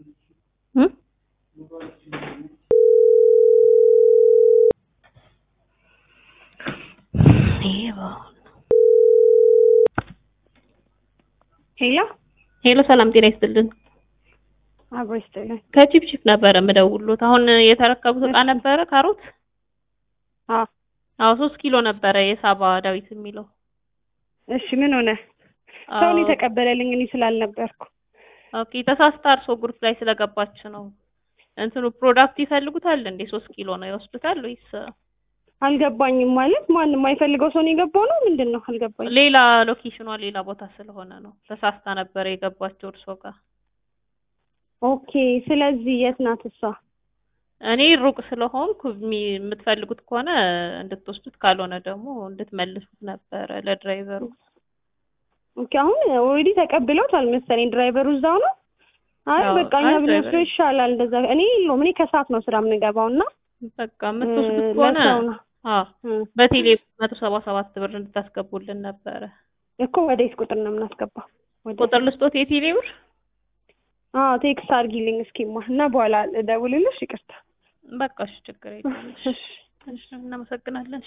እ ሄሎ ሄሎ ሰላም ጤና ይስጥልን። አብሮ ይስጥልኝ። ከቺፕቺፕ ነበረ የምደውሉት። አሁን የተረከቡት እቃ ነበረ ካሮት። አዎ አዎ ሶስት ኪሎ ነበረ የሳባ ዳዊት የሚለው እሺ ምን ሆነ? ሰውን የተቀበለልኝ እኔ ስላልነበርኩ። ኦኬ ተሳስታ እርሶ ግሩፕ ላይ ስለገባች ነው። እንትኑ ፕሮዳክት ይፈልጉታል እንዴ? ሶስት ኪሎ ነው ይወስዱታል ወይስ አልገባኝም። ማለት ማንም የማይፈልገው ሰው ነው የገባው ነው ምንድን ነው? አልገባኝም። ሌላ ሎኬሽኗ ሌላ ቦታ ስለሆነ ነው። ተሳስታ ነበረ የገባችው እርሶ ጋር። ኦኬ ስለዚህ የት ናት እሷ? እኔ ሩቅ ስለሆንኩ የሚ- የምትፈልጉት ከሆነ እንድትወስዱት ካልሆነ ደግሞ እንድትመልሱት ነበረ ለድራይቨሩ። ኦኬ አሁን ኦልሬዲ ተቀብለውታል መሰለኝ። ድራይቨሩ እዛው ነው። አይ አዎ፣ በቃ እኛ አይ ብንወስደው ድራይቨሩ- ይሻላል። እንደዛ እኔ የለውም እኔ ከሰዓት ነው ስራ የምንገባው እና በቃ የምትወስዱት እ፣ ከሆነ ለሰው ነው አዎ እ፣ በቴሌ መቶ ሰባ ሰባት ብር እንድታስገቡልን ነበረ። እኮ ወደ የት ቁጥር ነው የምናስገባው? ወደ ቁጥር ልስጦት የቴሌ ብር አዎ ቴክስት አድርጊልኝ እስኪማ እና በኋላ እደውልልሽ። ይቅርታ በቃ እሺ፣ ችግር የለም። እሺ እሺ፣ እናመሰግናለን።